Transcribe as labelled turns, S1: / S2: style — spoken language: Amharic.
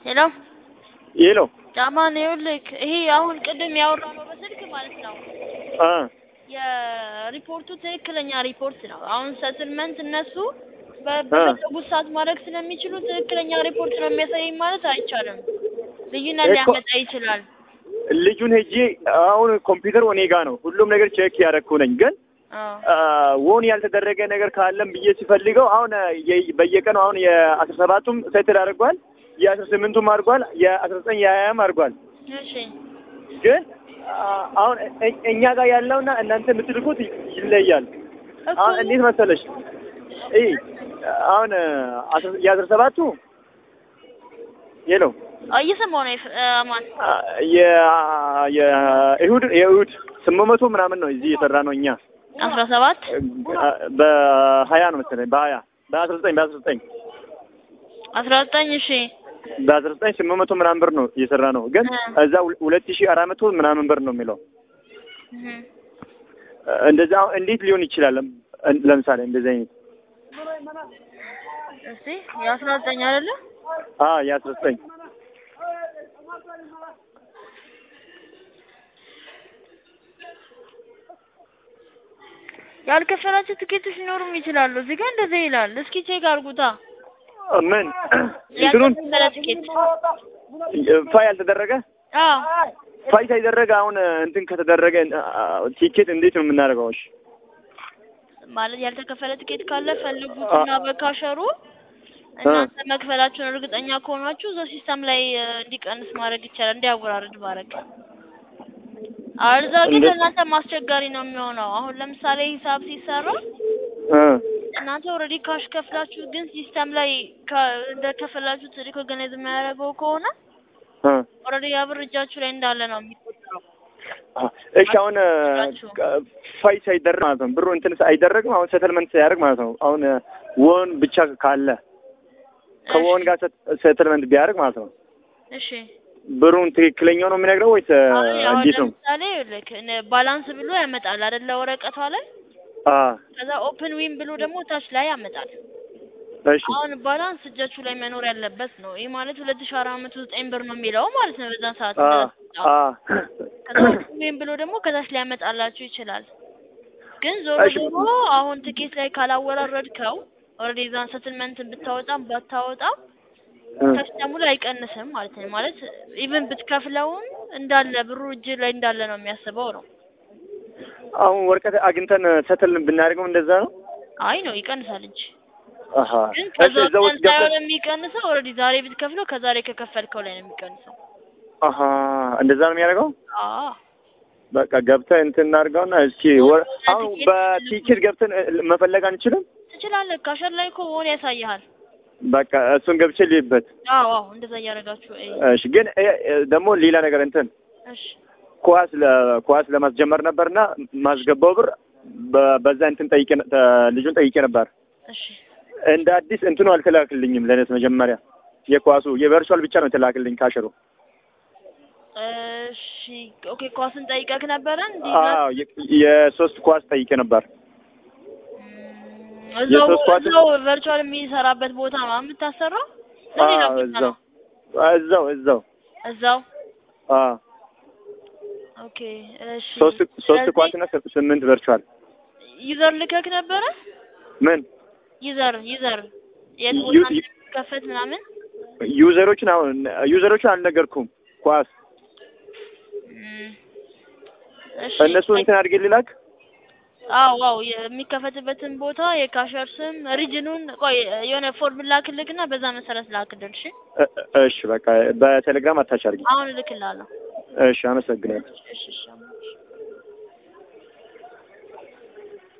S1: ሄሎ
S2: ሄሎ
S1: ጫማን ይኸውልህ ይሄ አሁን ቅድም ያወራነው በስልክ ማለት ነው
S2: አ
S1: የሪፖርቱ ትክክለኛ ሪፖርት ነው። አሁን ሰትልመንት እነሱ በ- በፈለጉት ሰዓት ማድረግ ስለሚችሉ ትክክለኛ ሪፖርት ነው የሚያሳየኝ ማለት አይቻልም። ልዩነት
S2: እኮ-
S1: ሊያመጣ ይችላል።
S2: ልጁን ሄጄ አሁን ኮምፒውተር እኔ ጋ ነው ሁሉም ነገር ቼክ ያደረኩ ነኝ ግን
S1: አዎ
S2: አ፣ ወን ያልተደረገ ነገር ካለም ብዬ ሲፈልገው አሁን የ- በየቀኑ አሁን የአስራ ሰባቱም ሴትል አድርጓል የአስራ ስምንቱም አድርጓል የአስራ ዘጠኝ የሀያም አድርጓል
S1: እሺ
S2: ግን አ፣ አሁን እ- እኛ ጋር ያለውና እናንተ የምትልኩት ይ- ይለያል
S1: እኮ
S2: አሁን እንዴት መሰለሽ ይ አሁን አስራ- የአስራ ሰባቱ ሄሎ
S1: እየሰማሁ ነው የፍ- አማን
S2: አ፣ የ- የእሑድ የእሑድ ስምንት መቶ ምናምን ነው እዚህ የሰራ ነው እኛ
S1: አስራ ሰባት
S2: በሀያ ነው መሰለኝ በሀያ በአስራ ዘጠኝ በአስራ ዘጠኝ
S1: አስራ ዘጠኝ እሺ
S2: በአስራ ዘጠኝ ስምንት መቶ ምናምን ብር ነው እየሰራ ነው ግን
S1: እ።
S2: እዛ ሁለ- ሁለት ሺህ አራት መቶ ምናምን ብር ነው የሚለው
S1: እህ።
S2: እንደዛ አሁን እንዴት ሊሆን ይችላል እን- ለምሳሌ እንደዚህ አይነት
S1: እስቲ የአስራ ዘጠኝ አይደለ
S2: አ የአስራ ዘጠኝ
S1: ያልከፈላቸው ትኬቶች ሊኖሩም ይችላሉ። እዚህ ጋር እንደዚህ ይላል። እስኪ ቼክ አድርጉታ።
S2: ምን እንትኑን
S1: ያልተከፈለ ትኬት
S2: ፋይ ያልተደረገ
S1: አዎ
S2: ፋይ ሳይደረገ አሁን እንትን ከተደረገ አ፣ ቲኬት እንዴት ነው የምናደርገው? እሺ
S1: ማለት ያልተከፈለ ትኬት ካለ ፈልጉትና በካሸሩ እናንተ መክፈላችሁን እርግጠኛ ከሆናችሁ እዛው ሲስተም ላይ እ፣ እንዲቀንስ ማድረግ ይቻላል፣ እንዲያወራርድ ማድረግ። አልዛ ግን
S2: እንደ-
S1: ለእናንተ ማስቸጋሪ ነው የሚሆነው። አሁን ለምሳሌ ሂሳብ ሲሰራ
S2: እ
S1: እናንተ ኦልሬዲ ካሽ ከፍላችሁ ግን ሲስተም ላይ ከ- እንደከፈላችሁት ሪኮግናይዝ የሚያደርገው ከሆነ
S2: እ
S1: ኦልሬዲ ያ ብር እጃችሁ ላይ እንዳለ ነው የሚቆጠረው።
S2: አ፣ እሺ አሁን ፋይ ሳይደረግ ማለት ነው ብሩ እንትን አይደረግም። አሁን ሴትልመንት ሳያደርግ ማለት ነው አሁን ወን ብቻ ካለ ከወን ጋር ሴትልመንት ቢያደርግ ማለት ነው
S1: እሺ
S2: ብሩን ትክክለኛው ነው የሚነግረው ወይስ እ፣
S1: አሁን አሁን
S2: እንዴት ነው?
S1: ለምሳሌ ልክ ባላንስ ብሎ ያመጣል አይደለ ወረቀቷ ላይ
S2: አ
S1: ከዛ ኦፕን ዊን ብሎ ደግሞ ታች ላይ ያመጣል።
S2: እሺ
S1: አሁን ባላንስ እጃችሁ ላይ መኖር ያለበት ነው። ይህ ማለት ሁለት ሺህ አራት መቶ ዘጠኝ ብር ነው የሚለው ማለት ነው በዛን ሰዓት
S2: አ
S1: እንደተሰጣው።
S2: አ
S1: ከዛ ኦፕን ዊን ብሎ ደግሞ ከታች ሊያመጣላችሁ ይችላል። ግን ዞሮ
S2: እሺ።
S1: ዞሮ አሁን ትኬት ላይ ካላወራረድከው ኦልሬዲ ዛን ሰትልመንትን ብታወጣም ባታወጣም
S2: እ፣
S1: ከስተሙ ላይ አይቀንስም ማለት ነው። ማለት ኢቭን ብትከፍለውም እንዳለ ብሩ እጅ ላይ እንዳለ ነው የሚያስበው ነው።
S2: አሁን ወረቀት አግኝተን ሰትል ብናደርገው እንደዛ ነው።
S1: አይ ነው ይቀንሳል እንጂ
S2: አሀ
S1: ግን
S2: እሺ
S1: ከዛ
S2: እዛ ውስጥ
S1: ቀን ሳይሆን
S2: ገብተን
S1: የሚቀንሰው ኦልሬዲ ዛሬ ብትከፍለው ከዛሬ ከከፈልከው ላይ ነው የሚቀንሰው።
S2: አሀ እንደዛ ነው የሚያደርገው።
S1: አዎ
S2: በቃ ገብተን እንትን እናድርገውና እስኪ ወ- አሁን በቲኬት ገብተን እ፣ መፈለግ አንችልም።
S1: ትችላለህ። ካሸር ላይ እኮ ሆነ ያሳይሃል።
S2: በቃ እሱን ገብቼ ልይበት።
S1: አዎ አዎ እንደዛ እያደረጋችሁ እይ።
S2: እሺ ግን እ፣ እ፣ ደግሞ ሌላ ነገር እንትን
S1: እሺ
S2: ኳስ ለኳስ ለማስጀመር ነበርና ማስገባው ብር በ- በዛ እንትን ጠይቄ ነ- ተ- ልጁን ጠይቄ ነበር።
S1: እሺ
S2: እንደ አዲስ እንትኑ አልተላክልኝም። ለነስ መጀመሪያ የኳሱ የቨርቹዋል ብቻ ነው የተላክልኝ ካሸሩ።
S1: እሺ ኦኬ። ኳስን ጠይቀህ ነበረ እንዴ?
S2: አዎ የ- የሶስት ኳስ ጠይቄ ነበር።
S1: እም፣ እዛው
S2: የሶስት ኳስ-
S1: እዛው ቨርቹዋል የሚሰራበት ቦታ ነው የምታሰራው? ለሌላ
S2: አዎ
S1: ቦታ
S2: እዛው
S1: ነው?
S2: እዛው እዛው
S1: እዛው
S2: አዎ
S1: ኦኬ። እሺ
S2: ሶስት ሶስት
S1: ስለዚህ
S2: ኳስና ስ- ስምንት ቨርቹዋል
S1: ዩዘር ልከክ ነበረ?
S2: ምን
S1: ዩዘር ዩዘር የት
S2: ዩ-
S1: ቦታ
S2: ዩ-
S1: እንደሚከፈት ምናምን
S2: ዩዘሮችን አሁን ዩዘሮችን አልነገርኩም። ኳስ
S1: እም፣ እሺ
S2: እነሱ እንትን አድርጌ ልላክ።
S1: አዎ አዎ የሚከፈትበትን ቦታ የካሸር ስም ሪጅኑን ቆይ የሆነ ፎርም ላክልክና በዛ መሰረት ላክልል። እሺ
S2: እ- እ- እሺ በቃ በቴሌግራም አታች አድርጊ።
S1: አሁን እልክልሃለሁ።
S2: እሺ አመሰግናለሁ።
S1: እሺ እሺ